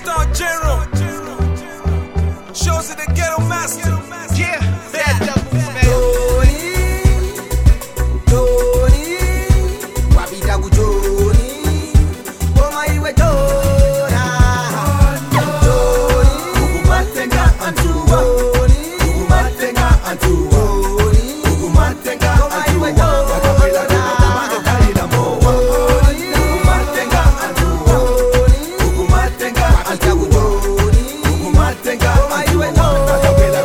Star General. Shows it the ghetto master. Yeah, bad doubles, man. Tony, Tony, wapita kuchoni, koma iwe chora. Tony, ukumatenga antuwa. Ukumatenga antuwa. Ukumatenga koma iwe chora. Ukumatenga antuwa. Ukumatenga antuwa. Ukumatenga koma iwe chora.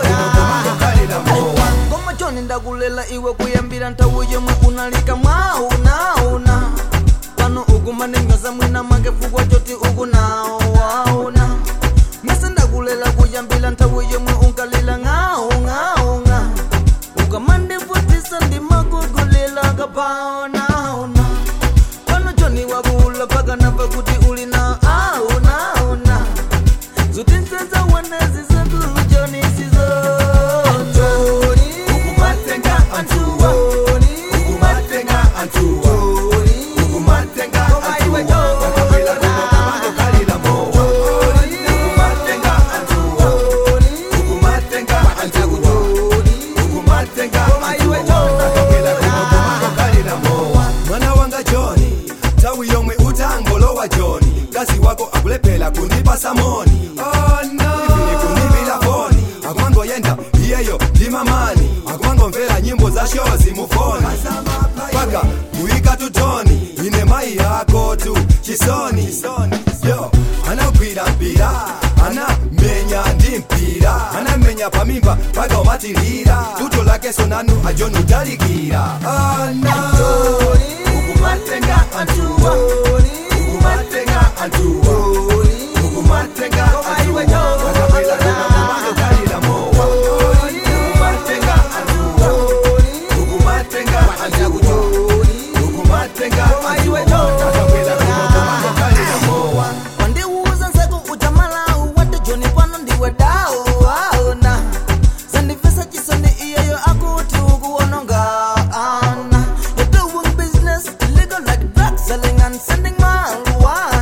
ngoma choni ndakulela iwe kuyambira nthawi yomwe unalika mwaunauna pano ukumanenyoza mwina mwake fukwa choti ukunawauna mese ndakulela kuyambira nthawi yomwe unkalila ng'aung'aunga ukamandivutisa ndimakugulila kapaonauna pano choni wakula paka napa kuti uli na aunauna zutinsenza wanezi zakujoni sizona ukumatenga antuwa ukumatenga antuwa ukumatenga antuwa ukumatenga antuwa ukumatenga antuwa ukumatenga mwana wanga joni tawi yomwe utangolowa joni kazi wako akulephera kundipa samoni oh, no. kunibila foni akumangoyenda iyeyo ndi mamani akumangomvera nyimbo za shozi mufoni paka kuyika tutoni ine mayi yako tu chisoni yo anagwira mpira anamenya ndi mpira anamenya pamimba paka umatilira tuto lake sonanu ajoni utalikira oh, no. ukumatenga antuwa ukumatenga antuwa ukumatenga antuwa ukumatenga antuwa ukumatenga antuwa ukumatenga antuwa wandiuza nzako utamalau wati joni pano ndiwe dao aona sandifesa chisoni iyeyo akuti ukuwononga ana You're doing business illegal like drug selling and sending marijuana